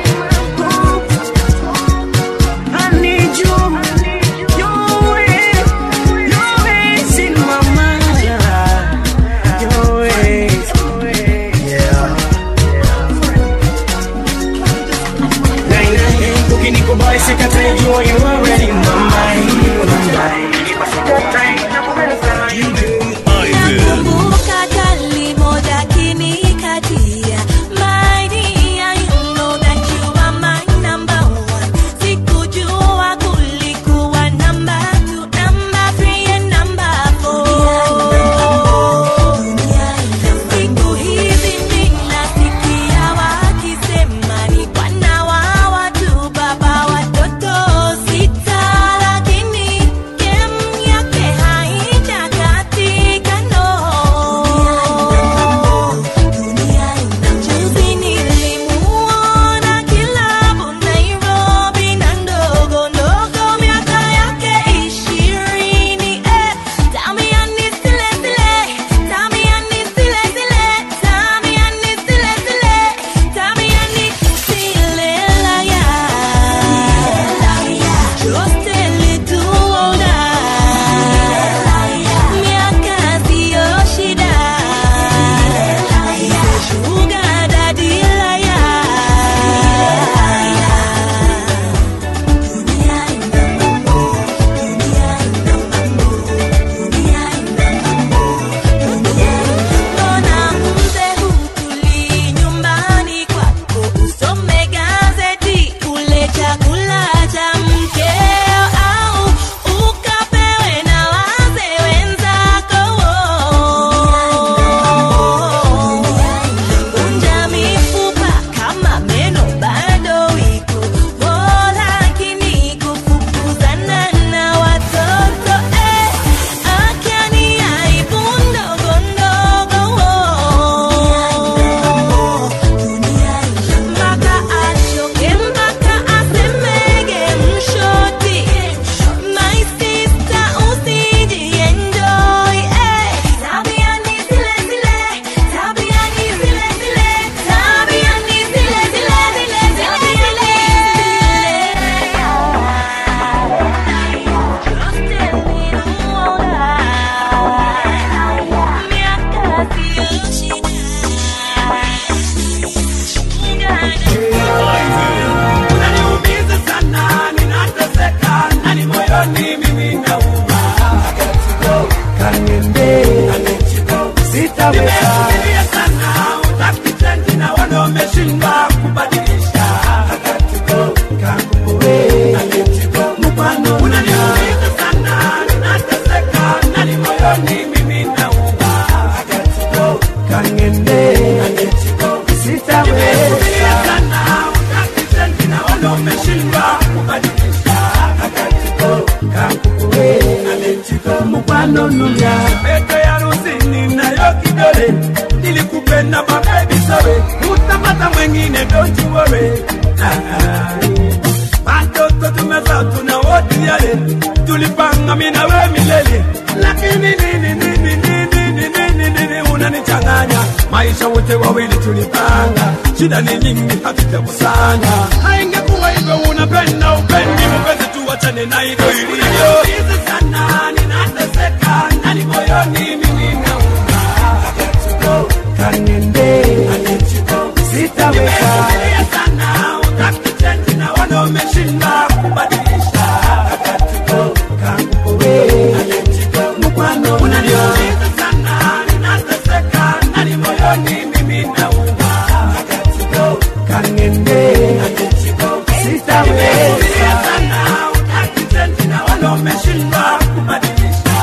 I need you. You're always, you're always in my mind. You're always, yeah. ukinikubali sikatai jua you already in my mind Nakumbuka kali moja kinikatia My dear, you know that you are my number one. Sikujua kulikuwa number two, number three and number four. Siku hizi ninasikia wakisema ni bwana wa watu, baba watoto sita, lakini game yake haijakatika, no. Juzi nilimuona kilabu Nairobi na ndogo ndogo miaka yake ishirini eh. Tamiani zile zile, tamiani zile zile, tamiani zile zile, tamiani zile la ya. Just a little older. Miaka siyo shida. Sugar daddy la ya. Mbona mzee hutulii nyumbani kwako usome gazeti ule chakula cha mkeo au ukapewe na wazee wenzako Vunja mifupa kama meno bado iko oh, lakini kufukuzana na watoto eh, akiani aibu ndogo ndogo mpaka achoke mpaka asemege mshoti my sister usijienjoy eh, tabiani zile zile tabiani zile zile tabiani zile zile zile zile Unaniumiza sana, ninateseka, nani moyoni mimi nauma. Kaniende, sitaweza. Nimefikiria sana, utaki change na wana wameshindwa kubadilisha. Kangu wewe, mfano. Unaniumiza sana, ninateseka, nani moyoni mimi nauma. Kaniende, sitaweza. Nimefikiria sana, utaki change na wana wameshindwa kubadilisha. Kangu wewe, mfano nuya. Pete ya rusini nayo kidole nilikupenda mabebi sorry utapata mwengine don't you worry watoto tumezaa tuna wote yale tulipanga mimi na wewe milele lakini nini nini nini nini nini nini unanichanganya maisha wote wawili tulipanga shida ni nyingi hatujakusanya haingekuwa hivyo unapenda tuachane na hivyo ilivyo sana ninateseka ndani moyoni mimi nauma kanende sitaweza sana utaki change na wana umeshinda kubadilisha mkwano unaniumiza sana ninateseka ndani moyoni mimi nauma kanende sitaweza sana utaki change na wana umeshinda kubadilisha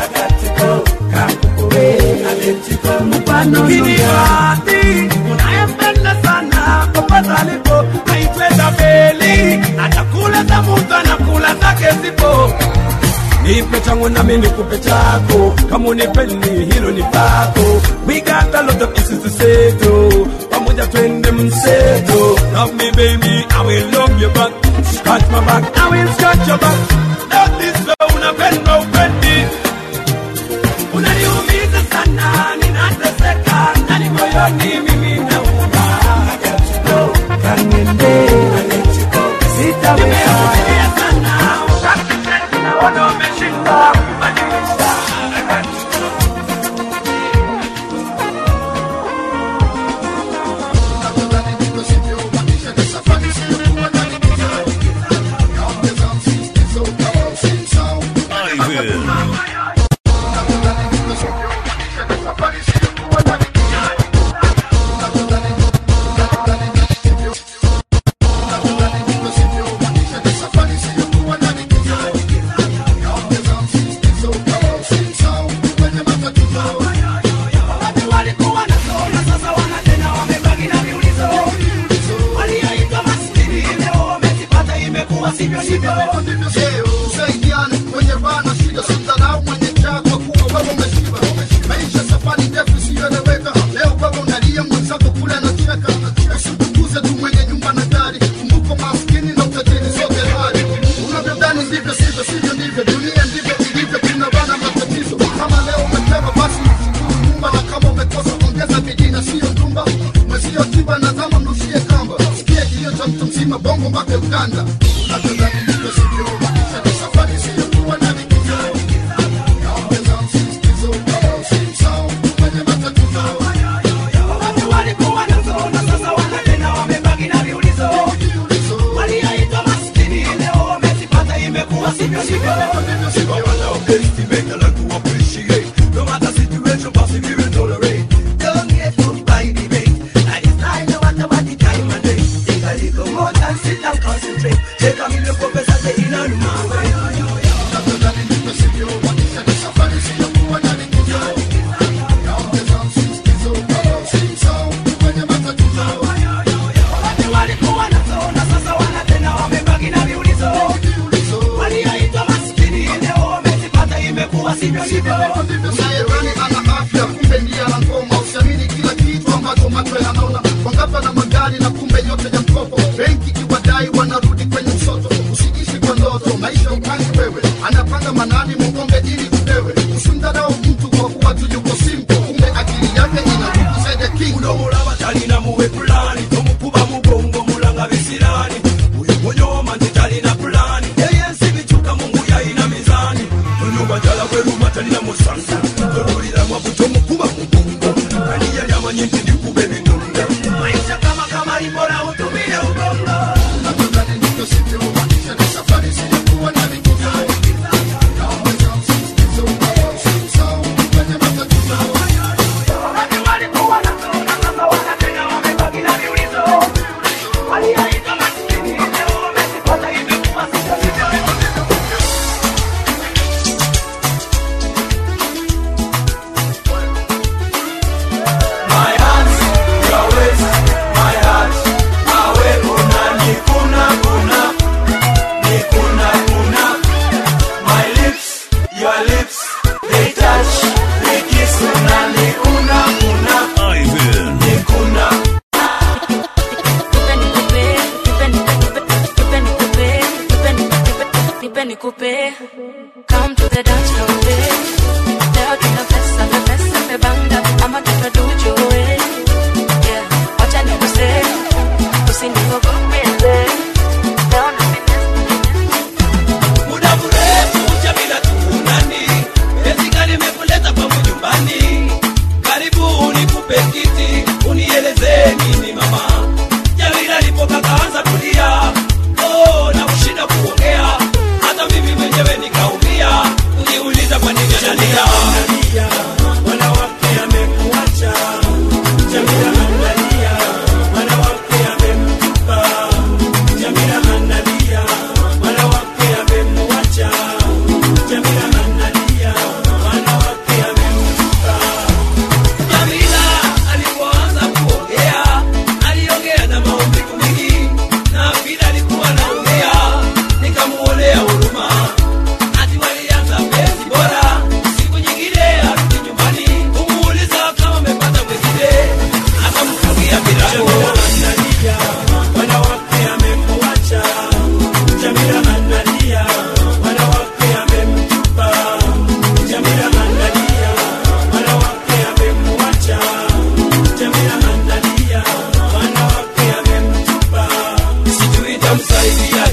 mfano Kiniwati unayempenda sana popote alipo naitweza beli atakula za mtu anakula zake zipo nipe changu nami nikupe chako kama unipendi hilo ni pako we got a lot of issues to settle pamoja twende mseto love me baby I will love you back scratch my back I will scratch your back love this way unapenda upendi unaniumiza sana ninateseka ndani moyoni mimi nauma kanende sitaweza sana wakati naona umeshinda kubadilisha walikuwa nasoma sasa wanatena wamebaki na viulizo walioitwa maskini leo wamezipata imekuwa sivyo sivyo Usaidiane kwenye bana shida sidharau mwenye njaa kwa kuwa wewe umeshiba. Maisha safari ndefu isiyoeleweka. Leo wewe unalia mwenzako kule anacheka. Usipuuze tu mwenye nyumba na gari. Kumbuka maskini na utajiri sote hali. Unavyodhani ndivyo sivyo, sivyo ndivyo. Dunia ndivyo ilivyo, kuna bana matatizo. Kama leo umepewa basi usikuru nyumba, na kama umekosa ongeza bidii na sio ndumba. Mwezio tiba na zama mrushie kamba. Sikia kilio cha mtu mzima bongo mpaka Uganda. Unavyodhani ndivyo sivyo, maisha ni safari siyo kuwa na likizo. Watu walikuwa nasoma sasa wanatena wamebaki na viulizo walioitwa maskini leo wamezipata imekuwa sivyo sivyo No matter situation, passive you will tolerate. Don't get hooked by debate. I decide no matter what the time and day. Take a little more time, sit and concentrate. Take a million professors, they in a Watu walikuwa nasoma sasa wanatena wamebaki na viulizo walioitwa maskini leo wamezipata imekuwa sivyo sivyo Unayedhani ana afya kumbe ndiye ana ngoma. Usiamini kila kitu ambacho macho yanaona. Wangapi na magari na kumbe yote ya mkopo. Benki iwadai wanarudi kwenye msoto. Usiishi kwa ndoto, maisha upangi wewe. Anapanga manani mkombe ili upewe. Usimdharau mtu kwa kuwa tu yuko simple. Kumbe akili yake inarudi zaidi ya king. unomulaba talina muwe pulani tomukuba mugongo mulanga bisirani uyo munyoma nti talina pulani eyensi bicuka mungu yayina mizani tonyumba jala bweruma talina musansa tolulira mwabu tomukuba mugongo ani yali amanyi nti ndikuba ebitunda maisha kama kamalimbora utumire ubongo My hands, your waist, my heart, awe kuna ni kuna kuna ni kuna kuna my lips, your lips, they touch, they kiss una ni kuna kuna ni kuna nikupe come to the dance floor babe leo tuna pesa na pesa mebanda ama tutadujo we yeah wacha nikuse usiniogope leo na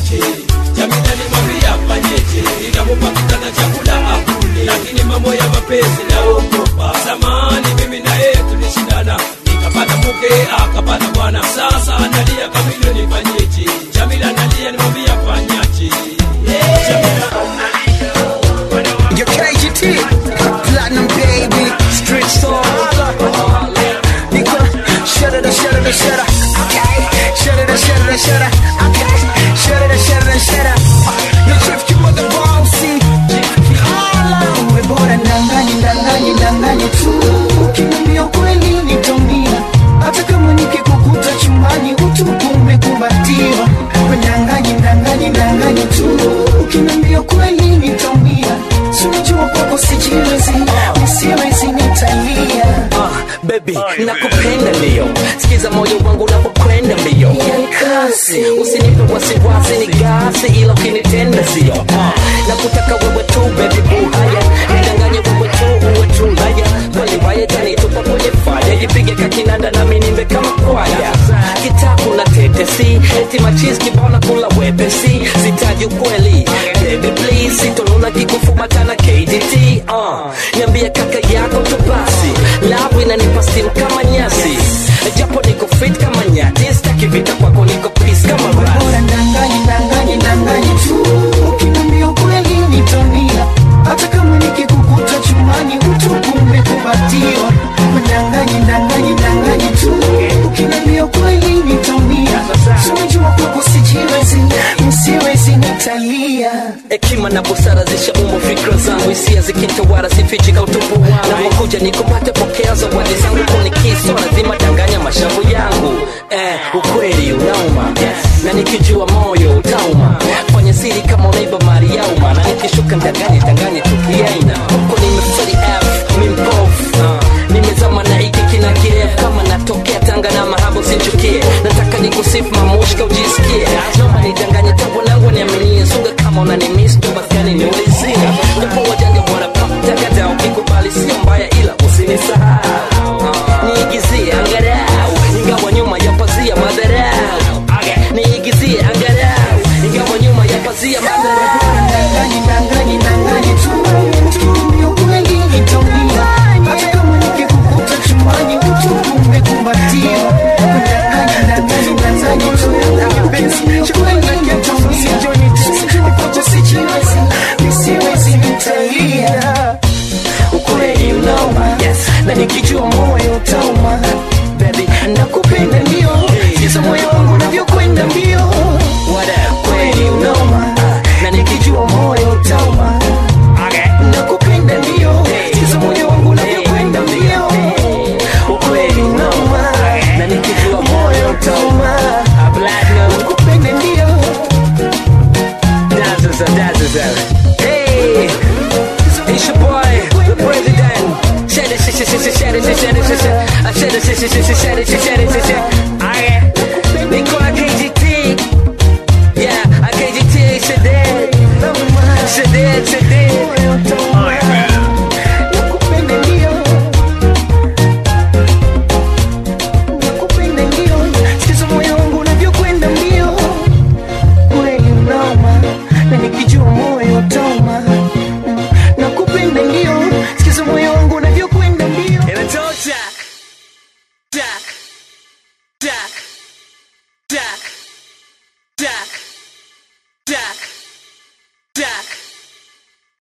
afanyaje jamila nimwambia afanyeje inapopatikana chakula akule lakini mambo ya mapenzi naogopa zamani mimi na yeye tulishindana nikapata mke akapata bwana sasa analia kamilio nifanyeje jamila analia nimwambia afanyaje jamila Your KGT, platinum baby, street soul. Nigga, shut it, shut it, shut it. Okay, shut it, shut it, shut it. Okay, shut it, shut it, shut it. You drift, you mother bossy. Uwe bora ndanganye ndanganye ndanganye tu ukiniambia kweli nitaumia hata kama nikikukuta chumbani utupu umekumbatiwa We ndanganye ndanganye ndanganye tu ukiniambia kweli nitaumia Si unajua kwako sijiwezi nisiwezi nitalia Baby, nakupenda ndio, sikiza moyo wangu unapokwenda mbio. Yani kasi. Usinipe wasiwasi, ni gasi, ila ukinitenda sio. Uh, nakutaka wewe tu baby boo, haya nidanganye wewe tu, uwe tu haya kweli waya tanitupa kwenye faya, jipige kakinanda nami nimbe kama kwaya. Kitabu na tetesi, eti machizi kibona kula wepesi, sitaji ukweli baby please, sitonuna kikufumatana KDT. Uh, niambie kaka yako tu basi, love inanipa steam kama nyasi, japo niko fit kama nyati, sitaki vita kwako, niko peace kama rasi. bora ndanganye ndanganye ndanganye tu ukiniambia kweli nitaumia hata kama nikikukuta chumbani utupu umekumbatiwa ndanganye ndanganye ndanganye tu ukiniambia kweli nitaumia Si unajua kwako sijiwezi msiwezi nitalia hekima na busara zishaumbwa fikra zangu hisia zikinitawala sifichi kautupu wangu napokuja nikupate pokea zawadi zangu kunikiso lazima danganya mashavu yangu eh, ukweli unauma na nikijua moyo utauma fanya siri kama unaiba mali ya umma na nikishuka ndanganye danganye tukiaina huko nimeferi f mimpofu uh, nimezama na hiki kina kirefu kama natokea tanga na mahabo sinchukie nataka nikusifu mamushka ujisikie naomba nidanganye tangu nangu niaminie sunga kama unanimis tu basiani niulizie japo wajanja wanapatagada ukikubali sio mbaya ila usinisahau uh, niigizie angarau ingawa nyuma ya pazia madharau niigizie angarau ingawa nyuma ya pazia madharau ndanganye ndanganye ndanganye tu ukiniambia kweli nitaumia hata kama nikikukuta chumbani utupu umekumbatiwa ndanganye ndanganye ndanganye tu ukiniambia kweli nitaumia sijui kwako sijiwezi nisiwezi nitalia ukweli unauma na nikijua moyo utauma baby nakupenda ndio siza moyo wangu unavyokwenda mbio kweli unauma na nikijua